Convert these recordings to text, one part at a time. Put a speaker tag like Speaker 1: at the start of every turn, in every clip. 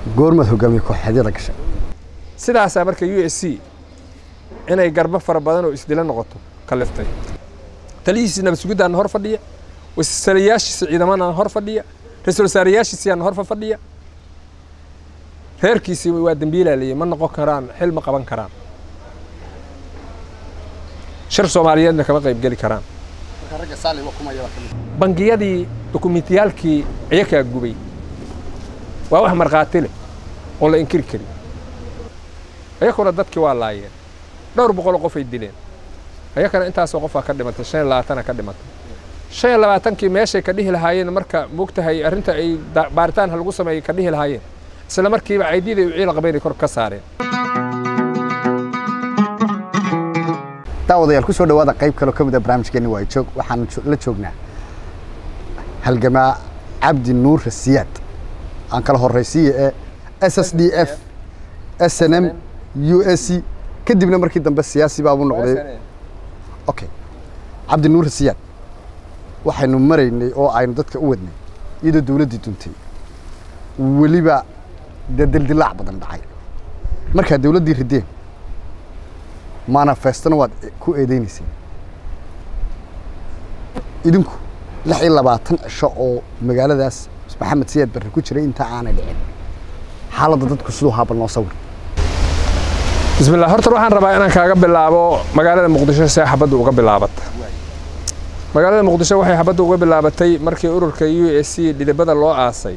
Speaker 1: goormaad hogaamiye kooxeedyada gashay
Speaker 2: sidaasaa marka u s c inay garbo fara badan oo isdila noqoto kaliftay taliyihiisi nabad sugiddaana hor fadhiya wasalayaashiisa ciidamana hor fadhiya ra-iisul wasaarayaashiisiyaana hor fadhiya reerkiisii waa dembiilaaliyey ma noqon karaan xil ma qaban karaan shir soomaaliyeedna kama qayb geli karaan bangiyadii dokumentiyaalkii iyakaa gubay waa wax markhaati leh oo la inkiri karin iyakuna dadkii waa laayeen dhowr boqoloo qofay dileen ayakana intaasoo qofaa ka dhimatay shan iyo labaatana ka dhimatay shan iyo labaatankii meeshay ka dhihi lahaayeen marka moogtahay arrinta ay baaritaan ha lagu sameeyey ka dhihi lahaayeen isla markiiba caydiday u ciila qabaynay kor ka saareen
Speaker 1: daawadayaal ku soo dhawaada qayb kaloo ka mid a barnaamijkeenni waa joog waxaan la joognaa halgamaa cabdi nuur rasiyaad aan kala horraysiiya ee s s d f s n m u s c kadibna markii dambe siyaasi baabuu noqday okay cabdi nuur rasiyaad waxaynu maraynay oo aynu dadka u wadnay iyadoo dawladdii duntay weliba dee dildilaac badan dhacay markaa dawladdii rideen manifestona waad ku eedeynayseen idinku lix iyo labaatan cisho oo magaaladaas maxamed siyaad barre ku jiray inta aanay dhicin xaaladda dadku siduu haaba noo sawir
Speaker 2: bismillah horta waxaan rabaa inaan kaaga bilaabo magaalada muqdisho see xabaddu uga bilaabata magaalada muqdisho waxay xabaddu uga bilaabatay markii ururka u s c dhidibada loo aasay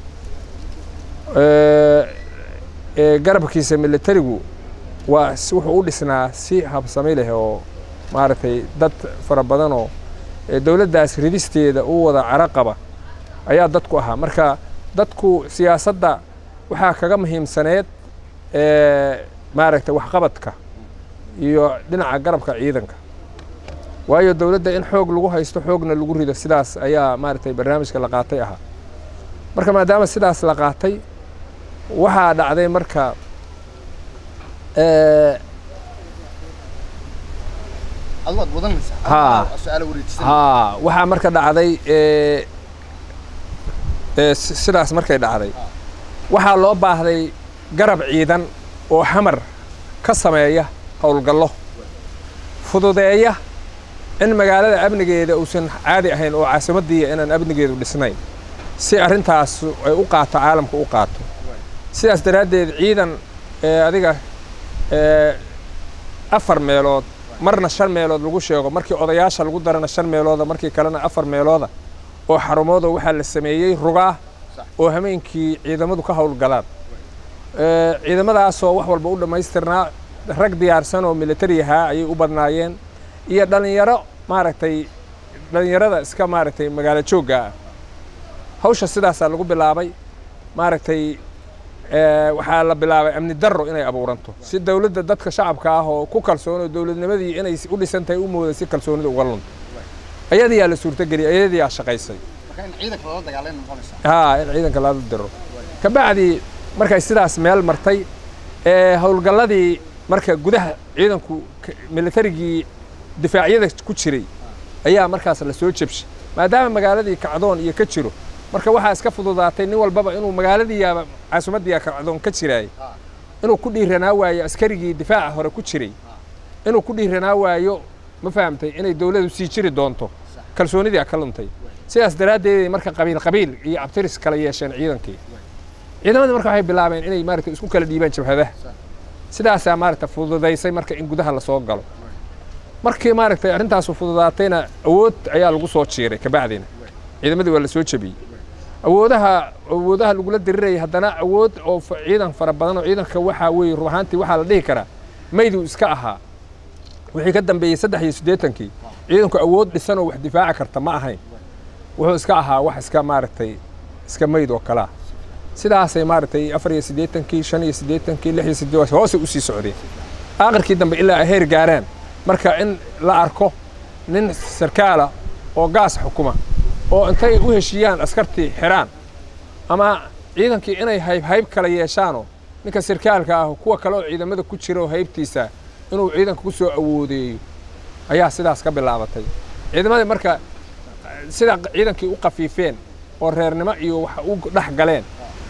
Speaker 2: ee garabkiisa militarigu waa wuxuu u dhisnaa si habsami leh oo maaragtay dad fara badanoo dowladdaas ridisteeda u wada caro qaba ayaa dadku ahaa marka dadku siyaasadda waxaa kaga muhiimsaneed maaragtay waxqabadka iyo dhinaca garabka ciidanka waayo dowladda in xoog lagu haysto xoogna lagu rido sidaas ayaa maaragtay barnaamijka la qaatay ahaa marka maadaama sidaas la qaatay waxaa dhacday marka ha waxaa marka dhacday sidaas markay dhacday waxaa loo baahday garab ciidan oo xamar ka sameeya howlgallo fududeeya in magaalada amnigeeda uusan caadi ahayn oo caasimaddiiya inaan amnigeedu dhisnayn si arrintaas ay u qaato caalamka u qaato sidaas daraaddeed ciidan adiga afar meelood marna shan meelood lagu sheego markii odayaasha lagu darana shan meelooda markii kalena afar meelooda oo xarumooda waxaa la sameeyey rugaa oo hameenkii ciidamadu ka howlgalaan ciidamadaasoo wax walba u dhammaystirnaa rag diyaarsan oo militari ahaa ayay u badnaayeen iyo dhallinyaro maaragtay dhallinyarada iska maaragtay magaalo joogga ah hawsha sidaasaa lagu bilaabay maaragtay waxaa la bilaabay amni darro inay abuuranto si dowladda dadka shacabka ah oo ku kalsoon oo dowladnimadii inay u dhisan tahay u mooday si kalsoonida uga lunto ayadiyaa la suurtageliyay ayadiyaa shaqaysay ha in ciidanka lala diro kabacdi markay sidaas meel martay howlgalladii marka gudaha ciidanku militarigii difaacyada ku jiray ayaa markaas la soo jebshay maadaama magaaladii kacdoon iyo ka jiro marka waxaa iska fududaatay nin walbaba inuu magaaladiiyaaba caasimaddiiya kacdoon ka jiraay inuu ku dhiiranaa waayo askarigii difaaca hore ku jiray inuu ku dhiiranaa waayo ma fahamtay inay dowladu sii jiri doonto kalsoonidii ka luntay sidaas daraaddeeday marka qabiil qabiil iyo cabtiris kala yeesheen ciidankii ciidamadii marka waxay bilaabeen inay maaragtay isku kala dhiibaan jabhadaha sidaasaa maaragtay fududaysay marka in gudaha lasoo galo markii maaragtay arrintaasu fududaatayna awood ayaa lagu soo jiiray kabacdina ciidamadii waa la soo jebiyey awoodaha awoodaha lagula dirirayay haddana awood oo ciidan fara badan oo ciidanka waxaa weeye run ahaantii waxaa la dhihi karaa mayduu iska ahaa wixii ka dambeeyey saddex iyo siddeetankii ciidanku awood dhisan oo wax difaaci karta ma ahayn wuxuu iska ahaa wax iska maaragtay iska mayd oo kalaa sidaasay maaragtay afar iyo siddeetankii shan iyo siddeetankii lix iyo siddeed hoosay usii socdeen aakhirkii dambe ilaa ay heer gaaraan marka in la arko nin sarkaala oo gaas xukuma oo intay u heshiiyaan askartii xiraan ama ciidankii inay hayb hayb kala yeeshaanoo ninka sarkaalka ah kuwa kale oo ciidamada ku jira oo haybtiisa inuu ciidanka ku soo awoodeeyo ayaa sidaas ka bilaabatay ciidamadii marka sida ciidankii u qafiifeen oo reernimo iyo wax u dhex galeen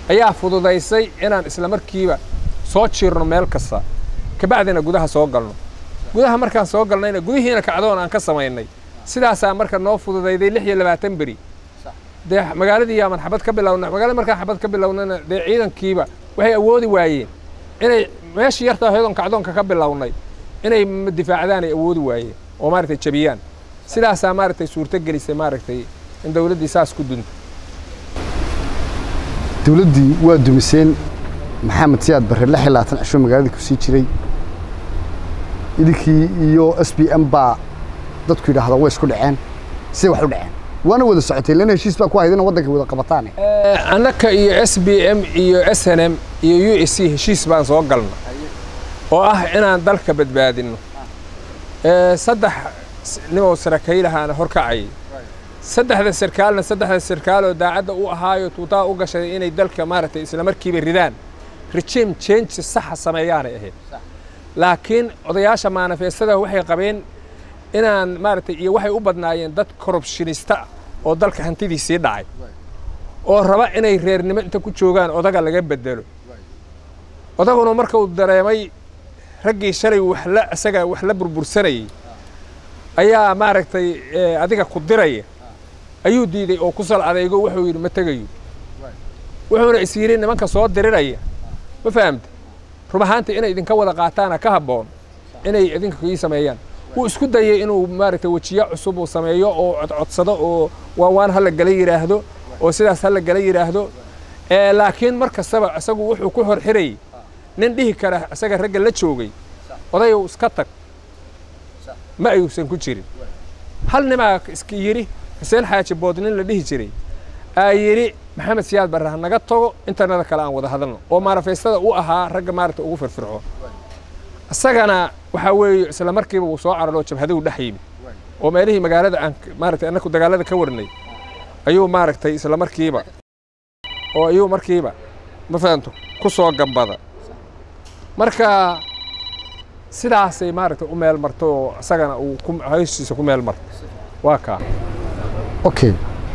Speaker 2: ayaa fududaysay inaan isla markiiba soo jiirno meel kasta kabacdina gudaha soo galno gudaha markaan soo galnayna gudihiina kacdoon aan ka samaynay sidaasaa marka noo fududayday lix iyo labaatan beri dee magaaladii yaaman xabad ka bilowna magaalada markaan xabad ka bilownana dee ciidankiiba waxay awoodi waayeen inay meeshii yartaa heedoon kacdoonka ka bilownay inay difaacdaan ay awoodi waayeen oo maaragtay jabiyaan sidaasaa maaragtay suurto gelisay maaragtay in dawladdii saas ku dunto
Speaker 1: dawladdii waa dumiseen maxamed siyaad barre lix iyo labaatan cisho magaaladii ku sii jiray idinkii iyo s b m baa dadku yidhaahda way isku dhaceen siday wax u dhaceen waana wada socotay lana heshiis baa ku hayd ina waddanka wada qabataane
Speaker 2: annaka iyo s b m iyo s n m iyo u s c heshiis baan soo galna oo ah inaan dalka badbaadinno saddex nimow sarakaylahaana horkacayay saddexda sarkaalna saddexda sarkaaloo daacadda u ahaayo tuutaa u gashaday inay dalka maaragtay isla markiiba ridaan regime change saxa sameeyaanay ahayd laakiin odayaasha maanifeestada waxay qabeen inaan maaragtay iyo waxay u badnaayeen dad corruptionista oo dalka hantidiisii dhacay oo raba inay reernimo inta ku joogaan odaga laga bedelo odaguna marka uu dareemay raggii shalay waxla isaga wax la burbursanayay ayaa maaragtay adiga ku diraya ayuu diiday oo ku sal adaygo wuxuu yidhi ma tegayo wuxuuna is yidhi nimanka soo diriraya ma fahamta rub ahaantii inay idinka wada qaataana ka habboon inay idinka kii sameeyaan wuu isku dayay inuu maaragtay wejiyo cusub uu sameeyo oo codcodsado oo waawaan hala gala yidhaahdo oo sidaas hala gala yidhaahdo laakiin mar kastaba isagu wuxuu ku hor xirayay nin dhihi kara isaga ragga la joogay odayow iska tag ma ayuusan ku jirin hal nimaa iska yidhi xuseen xaaji boodnin la dhihi jiray aa yidhi maxamed siyaad barre ha naga tago intanada kale aan wada hadalno oo maarafaystada u ahaa ragga maaragta ugu firfircoon isagana waxaa weeye isla markiiba wuu soo cararoo jabhaduhu dhex yimid oo meelihii magaalada aan maaragtay annaku dagaalada ka warnay ayuu maaragtay isla markiiba oo ayuu markiiba ma fahanto ku soo gambada marka sidaasay maaragtay u meel marto oo isagana uu hawshiisa ku meel marto waa kaa
Speaker 1: okay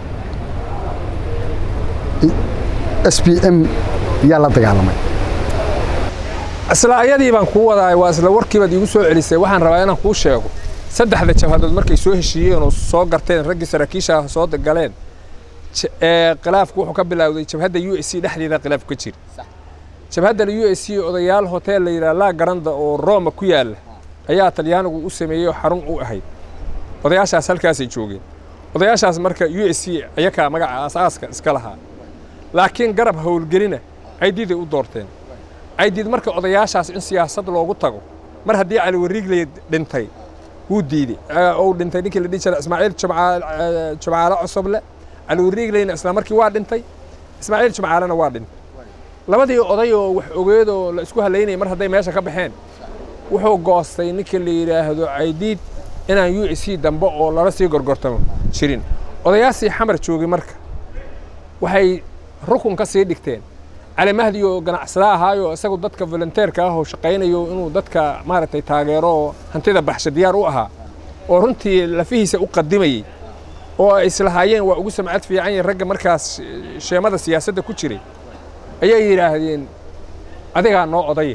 Speaker 1: s b m yaa la dagaalamay
Speaker 2: isla ayadii baan kuu wadaay waa isla warkiibaad iigu soo celisay waxaan rabaa inaan kuu sheego saddexda jabhadood markay soo heshiiyeen oo soo garteen raggii saraakiisha soo galeen khilaafku wuxuu ka bilowday jabhadda u s c dhexdeeda khilaaf ka jira jabhaddan u s c odayaal hotel la yidhaha laa garanda oo roma ku yaalla ayaa talyaanigu u sameeyey oo xarun u ahayd odayaashaas halkaasay joogeen odayaashaas marka u s c ayakaa magaca aasaaska iska lahaa laakiin garab howlgelina caydiiday u doorteen caydiid marka odayaashaas in siyaasad loogu tago mar haddii cali wariigley dhintay wuu diidey ou dhintay ninkii la dhihi jira ismaaciil jumcaale cosoble cali wariigleyna isla markii waa dhintay ismaaciil jumcaalena waa dhintay labadii oday oo wax ogeedoo la isku halaynayay mar hadday meesha ka baxeen wuxuu goostay ninka la yidhaahdo caydiid inaan u s c dambe oo lala sii gorgortamo jirin odayaashii xamar joogay marka waxay rukun ka sii dhigteen cali mahdi oo ganacsada ahaayo isagu dadka volunteerka ah oo shaqaynayo inuu dadka maaragtay taageero oo hantida baxsha diyaar u ahaa oo runtii lafihiisa u qadimayey oo ay islahaayeen waa ugu samcad fiican yihin ragga markaas sheemada siyaasadda ku jiray ayay yidhaahdeen adigaa noo odaya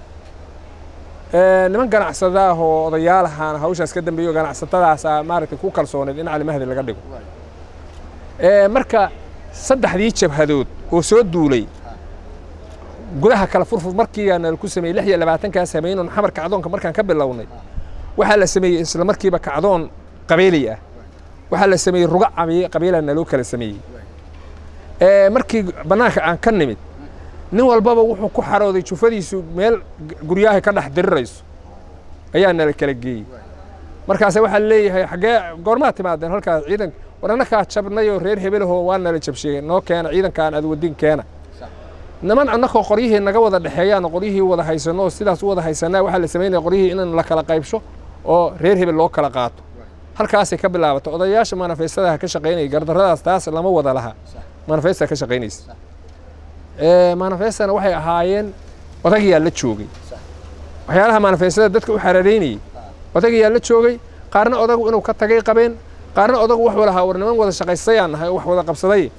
Speaker 2: niman ganacsada ah oo odayaal ahaana hawshaas ka dambeeyo ganacsatadaasaa maaragtay ku kalsooneed in cali mahdi laga dhigo marka saddexdii jabhadood oo soo duulay gudaha kala furfur markiiaana ku sameeyey lix iyo labaatankaa samaynon xamar kacdoonka markaan ka bilownay waxaa la sameeyey isla markiiba kacdoon qabiili ah waxaa la sameeyey ruga qabiila naloo kala sameeyey markii bannaanka aan ka nimid nin walbaba wuxuu ku xarooday jufadiisu meel guryahay ka dhex dirirayso ayaa nala kala geeyey markaase waxaa leeyahay xaggee goormaad timaadeen halkaas ciidanka war annakaa jabnayoo reer hebelahoo waa nala jabsheegay noo keena ciidankaan aad wadin keena niman annakoo qoryihii naga wada dhexeeyaan qoryihii wada haysanno oo sidaas u wada haysanaa waxaa la samaynaya qoryihii in la kala qaybsho oo reer hebel loo kala qaato halkaasay ka bilaabatay odayaasha manifestadaha ka shaqaynaya gardarradaas taas lama wada laha manifesta ka shaqaynaysa manifestana waxay ahaayeen odagiyaa la joogay waxyaalaha manifestada dadka u xaraaraynayey odagiyaa la joogay qaarna odagu inuu ka tagay qabeen qaarna odagu wax walahaa war niman wada shaqaystayaan nahay oo wax wada qabsaday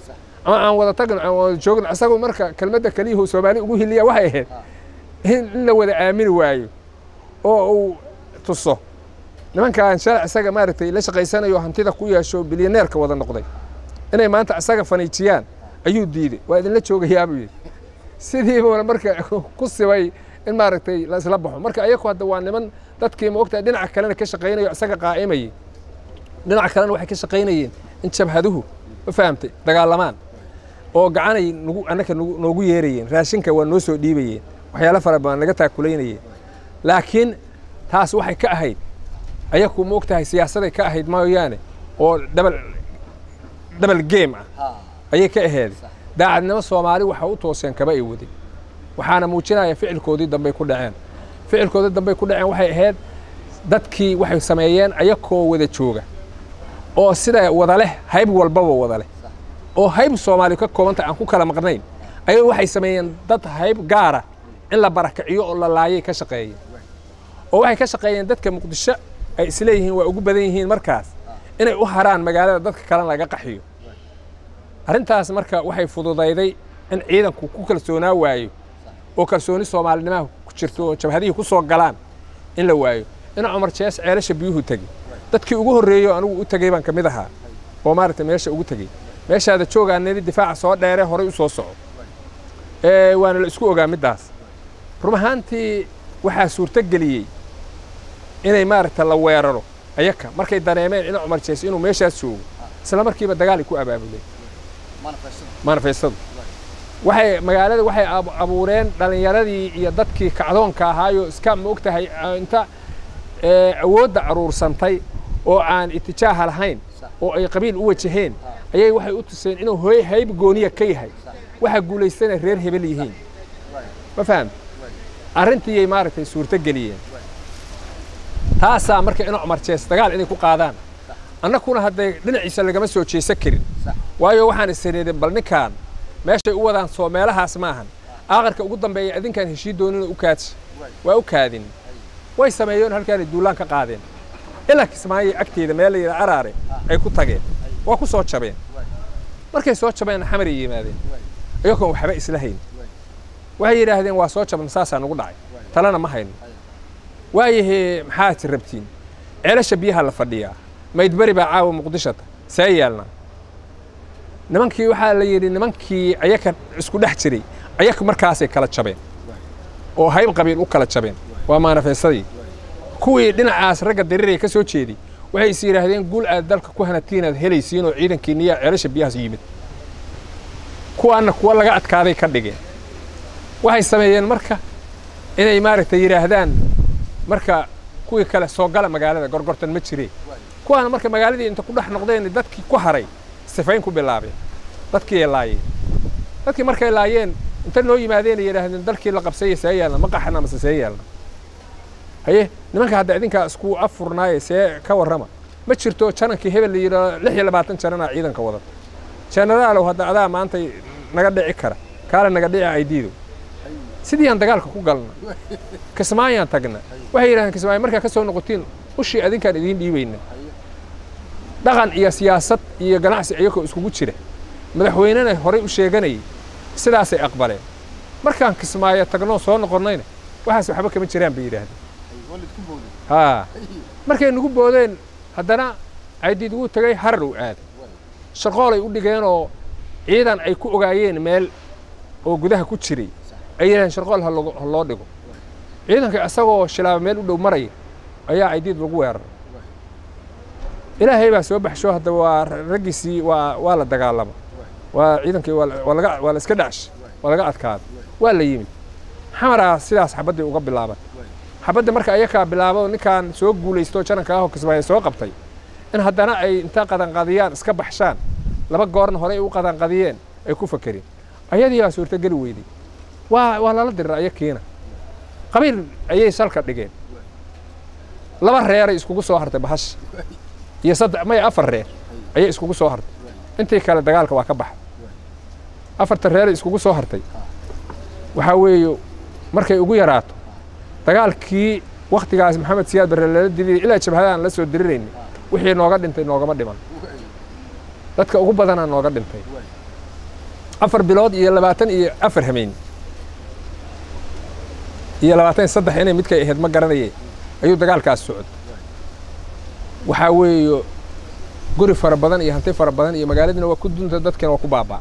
Speaker 2: ama aan wada tagno aan wada joogno isagu marka kelmadda keliyuhu soomaali ugu hiliya waxay ahayd in in la wada aamini waayo oo uu tuso nimankaan shalay isaga maaragtay la shaqaysanayo hantida ku yeesho bilyaneerka wada noqday inay maanta isaga faniijiyaan ayuu diiday waa idinla joogayaa buu yidhi sidiibuuna marka ku sibay in maaragtay la isla baxo marka ayaku hadda waa niman dadkii ma ogtahay dhinaca kalena ka shaqaynayo isaga qaa'imayay dhinaca kalena waxay ka shaqaynayeen in jabhaduhu ma fahamtay dagaalamaan oo gacanay nagu annaka nagu- noogu yeerayeen raashinka waa noo soo dhiibayeen waxyaalo fara badan laga taakulaynayeen laakiin taas waxay ka ahayd ayaku ma ogtahay siyaasaday ka ahayd mooyaane oo dhabal dhabal game ah ayay ka aheeday daacadnimo soomaali waxa u tooseen kaba ay wadin waxaana muujinaya ficilkoodii dambey ku dhaceen ficilkoodii dambey ku dhaceen waxay ahayd dadkii waxay sameeyeen ayakoo wada jooga oo sida wada leh hayb walbaba wada leh oo hayb soomaali ka koobanta aan ku kala maqnayn ayagu waxay sameeyeen dad hayb gaara in la barakaciyo oo la laayay ka shaqeeyeen oo waxay ka shaqeeyeen dadka muqdisho ay isleeyihiin waa ugu badan yihiin markaas inay u haraan magaalada dadka kalena laga qaxiyo arrintaas marka waxay fududayday in ciidanku ku kalsoonaa waayo oo kalsooni soomaalinimaha ku jirto oo jabhadihii ku soo galaan in la waayo in cumar jees ceelasha biyuhu tegey dadkii ugu horreeyo anigu u tegey baan ka mid ahaa oo maaragtay meesha ugu tegey meeshaada joogaanadi difaaca soo dheere horay u soo soco ee waana la isku ogaa middaas run ahaantii waxaa suurto geliyey inay maaragta la weeraro ayaka markay dareemeen in cumar jees inuu meeshaas joogo isla markiiba dagaalay ku abaabuleen manifestadu waxay magaalada waxay ab- abuureen dhallinyaradii iyo dadkii kacdoonka ahaayo iska ma ogtahay ah, inta ee, awoodda aruursantay oo aan itijaaha lahayn oo ay qabiil u wajaheen ayay waxay u tuseen inuu hooy hayb gooniya ka yahay waxa guulaystana reer hebel yihiin ma faham arrintiiyay maaragtay suurto geliyeen taasaa marka ina cumar jees dagaal inay ku qaadaan annakuna hadday dhinaciisa lagama soo jeesan karin waayo waxaan isiriidin bal ninkaan meeshay u wadaan soo meelahaas maahan aakhirka ugu dambeeya adinkaan heshii doonina u kaadsi waa u kaadin way sameeyeen halkaanay duulaan ka qaadeen ilaa kismaayo agteeda meel la yidhaha araare ay ku tageen waa ku soo jabeen markay soo jabeen xamaray yimaadeen iyagoon waxba isla hayn waxay yidhaahdeen waa soo jabna saasaa nagu dhacay talena ma hayno waayahee maxaad rabtiin ceelasha biyaha la fadhiyaa maydberi baa caawa muqdishota see yeelna nimankii waxaa la yidhi nimankii ayaka isku dhex jiray ayaka markaasay kala jabeen oo hayb qabiil u kala jabeen waa maanafeesadii kuwii dhinacaas ragga dariiray ka soo jeeday waxay is yidhaahdeen guul aad dalka ku hanatiin aad helaysiin oo ciidankiinniyaa ceelasha biyahaas yimid kuwaanna kuwa laga adkaaday ka dhigeen waxay sameeyeen marka inay maaragtay yidhaahdaan marka kuwii kale soo gala magaalada gorgortan ma jireen kuwaana marka magaaladii inta ku dhex noqdeen dadkii ku haray sifayn ku bilaabeen dadkii ay laayeen dadkii markay laayeen inta noo yimaadeen ay yidhaahdeen dalkii la qabsaya see yeelna ma qaxna mase see yeelna haye nimanka hadda idinkaa isku afurnaaye see ka warrama ma jirto janankii hebel la yidhahdo lix iyo labaatan jananaa ciidanka wadata jenaraalow hadda adaa maanta naga dhici kara kaale naga dhici aydiido sidii aan dagaalka ku galna kismaayaan tagna waxay yidhahdeen kismaayo markaa ka soo noqotiin ushii adinkaan idiin dhiibayna dhaqan iyo siyaasad iyo ganacsi iyagoo iskugu jira madaxweynena horay u sheeganayay sidaasay aqbaleen markaan kismaayo tagnoo soo noqonnayna waxaas waxba kama jiraan bay yidhaahdeen haa markay nagu boodeen haddana aydiid wuu tegay harar uu aaday shaqoolay u dhigeenoo ciidan ay ku ogaayeen meel oo gudaha ku jiray ay yidhahdeen sharqool ha logo- ha loo dhigo ciidanka isagoo shilaaba meel u dhow maraya ayaa aydiid lagu weeraray ilaahay baa soo baxsho hadda waa raggiisii waa waa la dagaalama waa ciidankii waa la- waa laga waa la iska dhacshay waa laga adkaaday waa la yimid xamaraa sidaas xabaddii uga bilaaban xabadda marka ayakaa bilaabo ninkaan soo guulaysto jananka ahoo kismaayo soo qabtay in haddana ay inta qadanqadiyaan iska baxshaan laba goorna horey u qadanqadiyeen ay ku fakereen ayadii baa suurtogeli weyday waa waa lala dirir ayakiina qabiil ayay salka dhigeen laba reeray iskugu soo hartay bahasha iyo saddex maya afar reer ayay iskugu soo hartay intii kale dagaalka waa ka baxay afarta reeray iskugu soo hartay waxaa weeye markay ugu yaraato dagaalkii waktigaas maxamed siyaad barre lala diliyay ilaa jabhadaan la soo dirirayna wixii nooga dhintay noogama dhiman dadka ugu badanaa nooga dhintay afar bilood iyo labaatan iyo afar hameen iyo labaatan iyo saddex inay midkay ahayd ma garanayeen ayuu dagaalkaas socday waxaa weeye guri fara badan iyo hanti fara badan iyo magaaladiina waa ku dunta dadkiina waa ku baabaa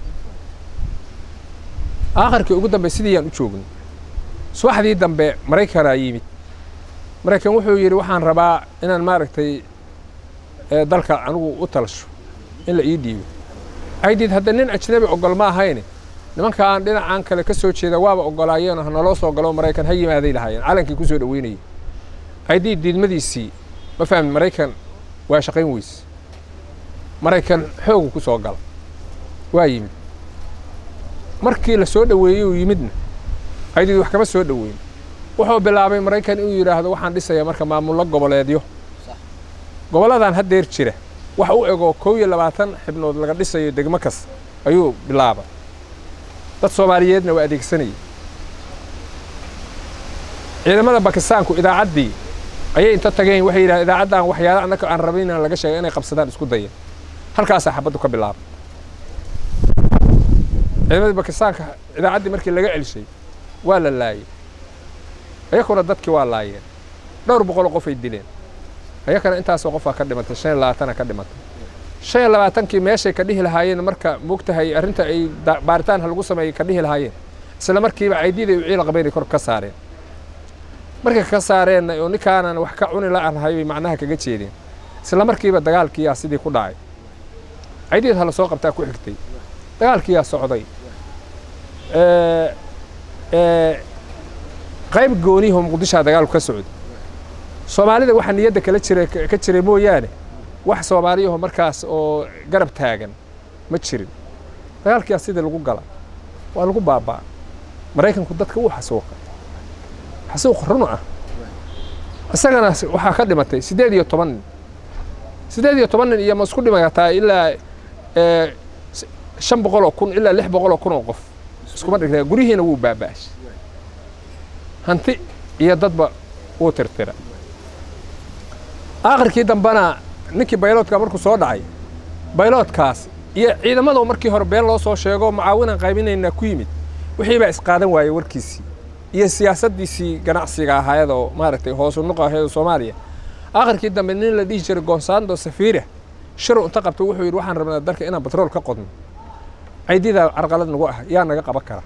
Speaker 2: aakhirkii ugu dambe sidii yaan u joognay subaxdii dambe maraykanaa yimid maraykan wuxuu yidhi waxaan rabaa inaan maaragtay dalka anigu u talasho in la ii dhiibo aydid hadda nin ajnabi ogol ma ahayne nimanka aan dhinacaan kale ka soo jeeda waaba ogolaayeen hanaloo soo galo maraykan ha yimaaday lahaayeen calankii ku soo dhaweynayay aydid diidmadiisii ma fahmin maraykan waa shaqayn weyse maraykan xoogu ku soo gala waa yimid markii la soo dhoweeyey uu yimidna aydid wax kama soo dhoweyn wuxuu bilaabay maraykan inuu yidhaahdo waxaan dhisayaa marka maamullo goboleedyo gobolladan haddeer jira wax u ego kow iyo labaatan xibnood laga dhisayo degmo kasta ayuu bilaabay dad soomaaliyeedna waa adeegsanayay ciidamada bakistaanku idaacaddii ayay inta tageen waxay yidhahdeen idaacaddan waxyaala annaka aan rabin inaan laga sheega inay qabsadaan isku daya halkaasaa xabaddu ka bilaabay ciidamadii bakistaanka idaacaddii markii laga celshay waa la laayay ayakuna dadkii waa laayeen dhowr boqoloo qofay dileen ayakana intaasoo qofaa ka dhimatay shan iyo labaatana ka dhimatay shan iyo labaatankii meeshay ka dhihi lahaayeen marka moogtahay arrinta ay baaritaan lagu sameeyey ka dhihi lahaayeen isla markiiba caydiiday u ciil qabaynay kor ka saareen markay ka saareenna oo ninkaanan wax ka cuni la-anahay bay macnaha kaga jeedeen isla markiiba dagaalkiiyaa sidii ku dhacay caydiid ha la soo qabtaa ku xigtay dagaalkiiyaa socday qayb gooniyaho muqdishaa dagaalku ka socday soomaalida waxaa niyadda kala jira ka jiray mooyaane wax soomaaliyaho markaas oo garab taagan ma jirin dagaalkiyaa sidii lagu gala waa lagu baabaa maraykanku dadka wuu xasuuqay xasuuq run ah isagana waxaa ka dhimatay siddeed iyo toban nin siddeed iyo toban nin iyo ma isku dhimataa ilaa shan boqol oo kun ilaa lix boqol oo kun oo qof iskuma dhigtaa guryihiina wuu baaba'ashay hanti iyo dadba wuu tirtira aakhirkii dambena ninkii bayloodka markuu soo dhacay bayloodkaas iyo ciidamadu markii hore been loo soo sheego mucaawinan qaybinaynaa ku yimid wixii baa isqaadan waayey warkiisii iyo siyaasaddiisii ganacsiga ahaayad oo maaragtay hoosu nuqa ahayd oo soomaaliya aakhirkii dambe nin la dhihi jiray gonsando safiira shiru inta qabtay wuxuu yidhi waxaan rabnaa dalka inaan batrool ka qodno caydidaa carqalad nagu ah yaa naga qaban kara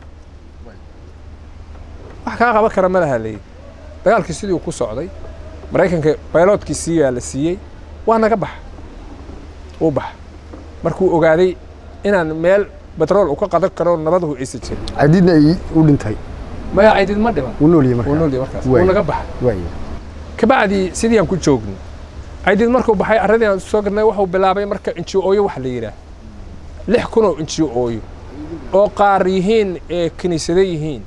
Speaker 2: wax kaa qaban kara ma laha leeyi dagaalkii sidii ku socday maraykanka bayloodkiisii yaa la siiyey waa naga baxa uu baxa markuu ogaaday inaan meel batrool uu ka qadan karo nabaduhu aysan jirin
Speaker 1: cadiidna ay u dhintay
Speaker 2: maya caydid ma dhiman
Speaker 1: wuu nool yahay markaa
Speaker 2: wuu nool yahay markaas
Speaker 1: Waay.
Speaker 2: wuu naga baxa
Speaker 1: waaya
Speaker 2: kabacdii sidii aan ku joognay caydid markuu baxay arradii aan soo gadnay wuxuu bilaabay marka inji-ooyo wax la yidhaah lix kun oo inji-ooyo oo qaar yihiin ee kiniisado yihiin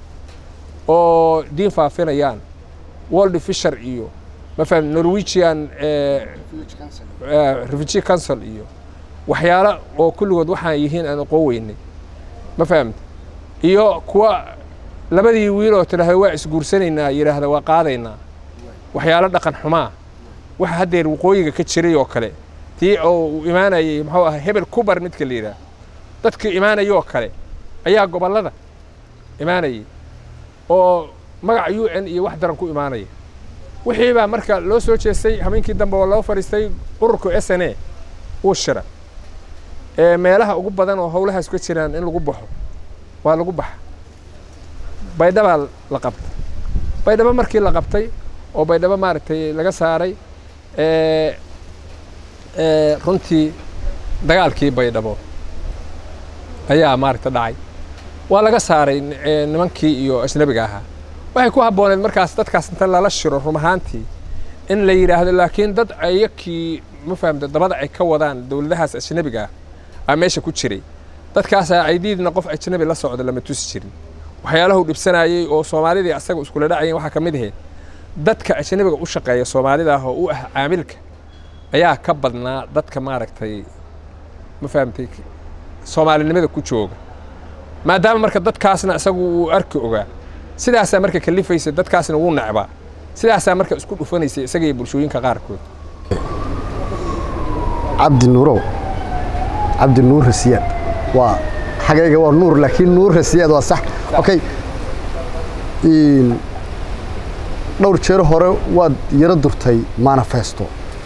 Speaker 2: oo diin faafinayaan world fisher iyo mafaham norwegian eh, eh, refugee council iyo waxyaalo oo kulligood waxaan yihiin aan aqoon weynay ma fahamta iyo kuwa labadii wiil oo tidhaahda waa isguursanaynaa yidhaahda waa qaadaynaa waxyaalo dhaqan xumaa waxa haddeer waqooyiga ka jiray oo kale tii oo uu imaanayay muxuu ahaa hebel kubar midka la yidhaah dadkii imaanaya oo kale ayaa gobollada imaanayay oo magaca u n iyo wax daran ku imaanaya wixii baa marka loo soo jeestay habeenkii dambe oo loo fadhiistay ururka s n a wuu shira ee meelaha ugu badan oo howlahaas ka jiraan in lagu baxo waa lagu baxa baydhabaa la qabtay baydhabo markii la qabtay oo baydhabo maaragtay laga saaray ee ee runtii dagaalkii baydhabo ayaa maaragta dhacay waa laga saaray ee, nimankii iyo ajnabiga ahaa waxay ku habbooneed markaas dadkaas inta lala shiro rum ahaantii in la yidhaahdo laakiin dad ayakii ma fahamta dabada ay ka wadaan dowladahaas ajnabiga ah aa meesha ku jiray dadkaasaa aydiidna qof ajnabi la socda lama tusi jirin waxyaalahu dhibsanayey oo soomaalidii asaga iskula dhacayeen waxaa ka mid ahayd dadka ajnabiga u shaqeeya soomaalida ah oo u ah caamilka ayaa ka badnaa dadka maaragtay ma fahamtay soomaalinimada ku jooga maadaama marka dadkaasna isagu uu arki ogaa sidaasaa marka kalifaysa dadkaasna wuu necbaa sidaasaa marka isku dhufanaysa isaga iyo bulshooyinka qaarkood
Speaker 1: cabdi nuurow cabdi nuur rasiyaad waa xagayga waa nuur laakiin nuurra siyaad waa sax okay Een, dhowr jeer hore waad yaro durtay manifesto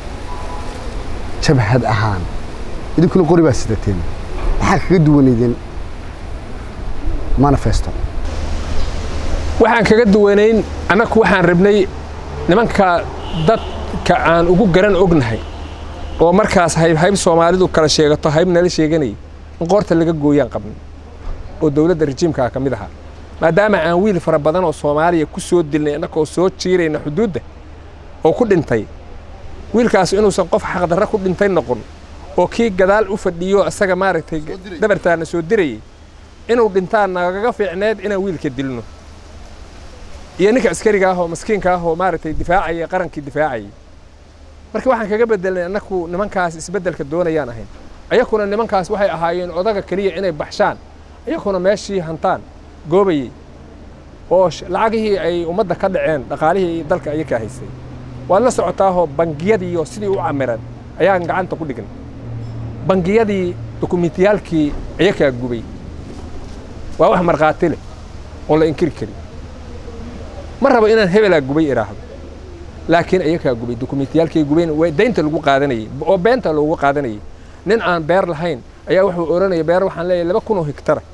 Speaker 1: jabhad ahaan idinkuna qori baa sidateen maxaa kaga duwanaydeen manifesto
Speaker 2: waxaan kaga duwanayn annaku waxaan rabnay nimanka dadka aan ugu garan ognahay oo markaas hayb hayb soomaalidu kala sheegato hayb nala sheeganayay in qoorta laga gooyaan qabnay oo dowladda rejiimkaa ka mid ahaa maadaama aan wiil fara badan oo soomaaliya ku soo dilnay annakoo soo jiirayna xuduudda oo ku dhintay wiilkaas inuusan qof xaqdarra ku dhintay noqon oo kii gadaal u fadhiyo isaga maaragtay dhabartaana soo dirayay inuu dhintaan nagaga fiicneed inaan wiilka dilno iyo ninka askariga ah oo maskiinka ah oo maaragtay difaacaya qarankii difaacayay marka waxaan kaga bedelnay annaku nimankaas isbeddelka doonayaan ahayn ayakuna nimankaas waxay ahaayeen odaga keliya inay baxshaan ayakuna meeshii hantaan goobayey oo sh- lacagihii ay ummadda ka dhaceen dhaqaalihii dalka ayakaa haysay waad la socotaahoo bangiyadiiyo sidii u camiran ayaan gacanta ku dhignay bangiyadii dokumentiyaalkii ayakaa gubay waa wax markhaati leh oon la inkiri karin ma rabo inaan hebelaa gubay idhaahdo laakiin ayakaa gubay dokumentiyaalkay gubayn waa daynta lagu qaadanayay oo beenta loogu qaadanayay nin aan beer lahayn ayaa wuxuu odhanaya beer waxaan leeyahay laba kun oo hektara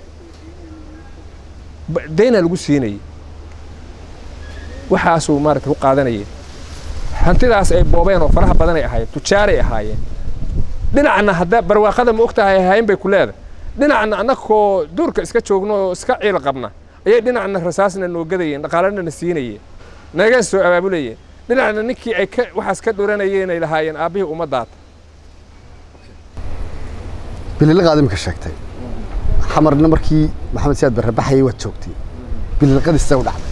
Speaker 2: Ba- dayna lagu siinayay waxaasuu maarata ku qaadanayay hantidaas ay boobeen oo faraha badan ay ahaayeen tujaaray ahaayeen dhinacna hadda barwaaqada ma ogtahay ahayn bay ku leedahay dhinacna annagoo duurka iska joogno oo iska ciil qabna ayay dhinacna rasaasna noo gadayeen dhaqaalana na siinayeen naga soo abaabulayeen dhinacna ninkii ay ka waxaas ka dhuranayeen ay lahaayeen aabbihii ummaddaata
Speaker 1: bililiqaad imika sheegtay xamarna markii maxamed siyaad barre baxayay waad joogtay bililiqadiisa u dhacday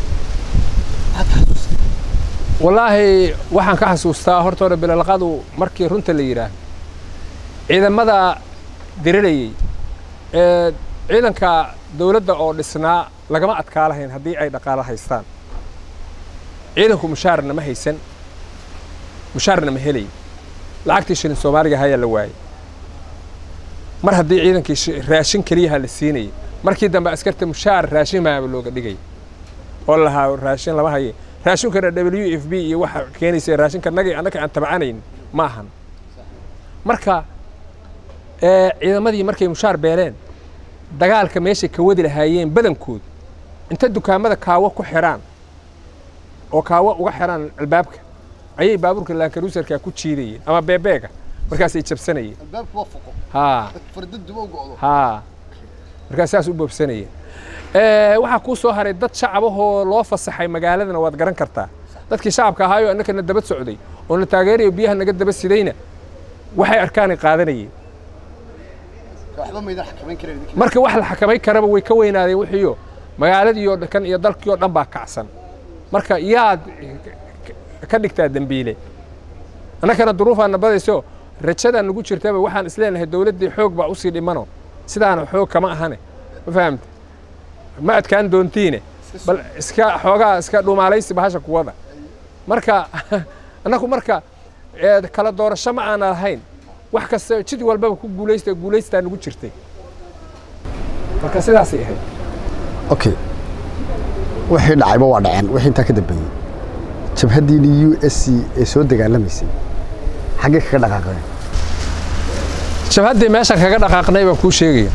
Speaker 2: wallaahi waxaan ka xasuustaa horta hore bilalqadu markii runta la yidhaah ciidamada dirilayey ee ciidanka dowladda oo dhisnaa lagama adkaa lahayn haddii ay dhaqaalo haystaan ciidanku mushaarna ma haysan mushaarna ma helay lacagtii shilin soomaaliga hayaa la waayey mar haddii ciidankii shi- raashin keliyaha la siinayay markii dambe askarta mushaar raashin maaba looga dhigay oo la lahaa raashin lama haye raashinkana w f b iyo waxa keenaysa raashinka nagii annaka aan tabcanayn ma ahan marka ee, ciidamadii markay mushaar beeleen dagaalka meeshay ka wadi lahaayeen badankood inta dukaamada kaawo ku xidhaan oo kaawo uga xidhaan albaabka ayay baabuurka laankaruusarka ku jiidayeen ama beebeega markaasay jabsanayeen
Speaker 1: albaabku waa foqo
Speaker 2: haa
Speaker 1: fardaduba u go'do
Speaker 2: haa markaas saas u boobsanaya Eh, waxaa kuu soo haray dad shacabahoo loo fasaxay magaaladana waad garan kartaa dadkii shacabka ahaayo annakana daba socday oo na taageerayo biyaha naga daba sidayna waxay arkaanay qaadanayeen
Speaker 1: waxba maydan xakamayn kareen
Speaker 2: marka wax la xakamay karaba way ka weynaadeen wixiiyo magaaladii oo kan iyo dalkii oo dhan baa kacsan marka yaad ka dhigtaa dembiile annakana duruufaan nabadayso rajadaan nagu jirtaba waxaan isleenahay dowladdii xoog baa usii dhimano sidaana xoog kama ahane ma fahamte ma adkaan doontiine bal iska xoogaa iska dhumaalaysi bahasha kuwada marka annagu marka ee, kala doorasho ma aana lahayn wax kasta jid walbaba ku guulaysta guulaystaa nagu jirtay marka sidaasay ahayd
Speaker 1: okay wixii dhacayba waa dhaceen wixii intaa ka dambeeyey jabhaddiini u s c ee soo dagaalamaysay xaggee kaga dhaqaaqeen
Speaker 2: jabhaddii meeshan kaga dhaqaaqnay baan kuu sheegaya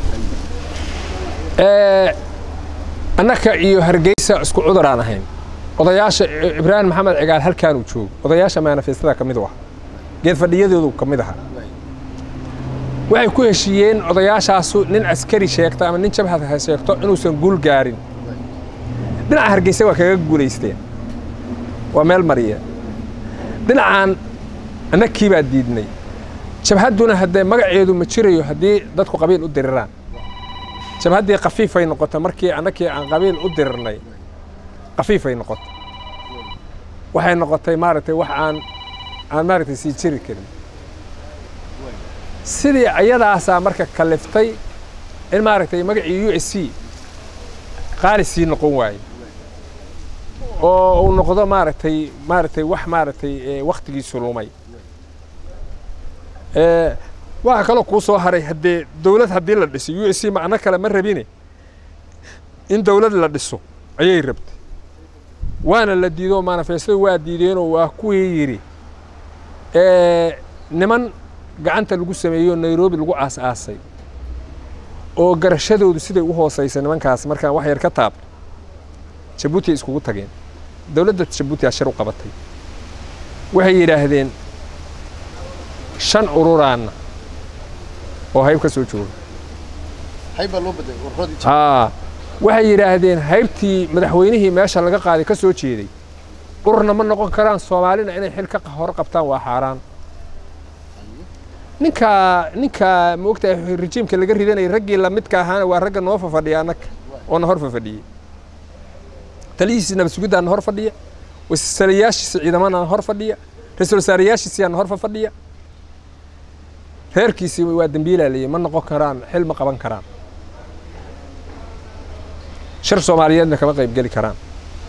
Speaker 2: Ee, annaka iyo hargeysa isku cudur aan ahayn odayaasha ibraahim maxamed cigaal halkaanuu joogo odayaasha manifestada ka mid u ah geed fadhiyadoodu ka mid aha waxay ku heshiiyeen odayaashaasu nin askari sheegta ama nin jabhad ha sheegto inuusan guul gaarin dhinaca hargeysa waa kaga guulaysteen waa meel mariya dhinacaan annakii baa diidnay jabhadduna haddee magaceedu ma jirayo haddii dadku qabiil u diriraan jabhaddii kafiifay noqotay markii annakii aan qabiil u dirirnay kafiifay noqotay waxay noqotay maaragtay wax aan aan maaragtay sii jiri karin sidii ayadaasaa marka kaliftay in maaragtay magacii u s c qaali sii noqon waaye oo uu noqdo maaragtay maaragtay wax maaragtay ee, wakhtigiisu lumay Ee, waxaa kaloo kuu soo haray haddee dowlad haddii la dhisay u s c macno kale ma rabine in dowlad la dhiso ayay rabtay waana la diido manifestada waa diideenoo waa kuwii yidhi niman gacanta lagu sameeyo nairobi lagu aas-aasay oo garashadoodu siday u hoosaysa nimankaas markaan wax yar ka taabto jabuuti ay iskugu tageen dowladda jabuuti aa shir u qabatay waxay yidhaahdeen shan ururaanna oo hayb ka soo jooga aa waxay yidhaahdeen haybtii madaxweynihii meesha laga qaaday ka soo jeeday ururna ma noqon karaan soomaalina inay xil ka hor qabtaan waa xaaraan ninka ninka ma ogtahay rejiimka laga ridanayay raggii lamidka ahaana waa ragga noo fafadhiya annaga oo na hor fafadhiyey taliyihiisi nabad sugiddaa na hor fadhiya wasalayaashiisa ciidamana na hor fadhiya ra-iisul wasaarayaashiisiyaa na hor fafadhiya reerkiisii waa dembiilaa leeyahy ma noqon karaan xil ma qaban karaan shir soomaaliyeedna kama qayb geli karaan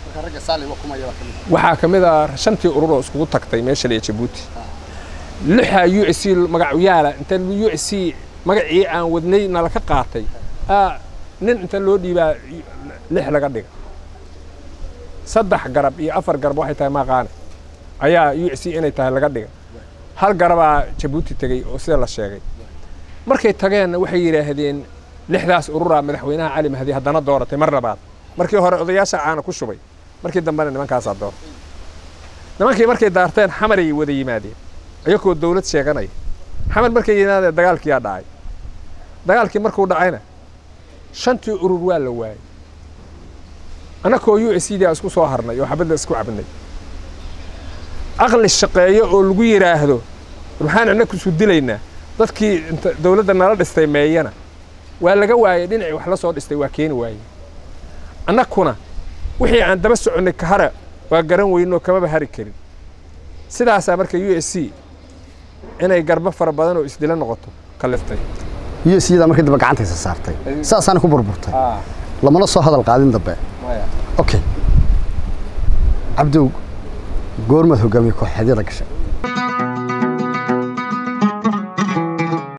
Speaker 2: waxaa ka mid a shantii urur oo iskugu tagtay meesha lee jabuuti lixa u s c magacyaala inta u s c magacii aan wadnay nala ka qaatay nin inta loo dhiibaa lix laga dhiga saddex garab iyo afar garab waxay tahay maaqaane ayaa u s c inay tahay laga dhiga hal garabaa jabuuti tegey oo sida la sheegay markay tageenna waxay yidhaahdeen lixdaas ururaa madaxweynaha cali mahdi haddana dooratay mar labaad markii hore odayaasha caana ku shubay markii dambena nimankaasaa doortay nimankii markay daarteen xamaray wada yimaadeen iyagoo dawlad sheeganaya xamar markay yimaadeen dagaalkiyaa dhacay dagaalkii markuu dhacayna shantii urur waa la waayey annakoo u s d a isku soo harnay oo xabadda isku cabnay aqli shaqeeyo oo lagu yidhaahdo maxaan annaku isu dilaynaa dadkii inta dawladda nala dhistay meeyana waa laga waayey dhinacii wax la soo dhistay waa keeni waayey annakuna wixii aan daba soconnay kahara waa garan weynoo kamaba hari karin sidaasaa marka u s c inay garbo fara badan oo isdila noqoto kaliftay
Speaker 1: u s c da markii dambe gacantaysa saartay saasaana ku burburtay lamana soo hadal qaadin dambe okay cabdow goormaad hogaamiye kooxeedyada gashay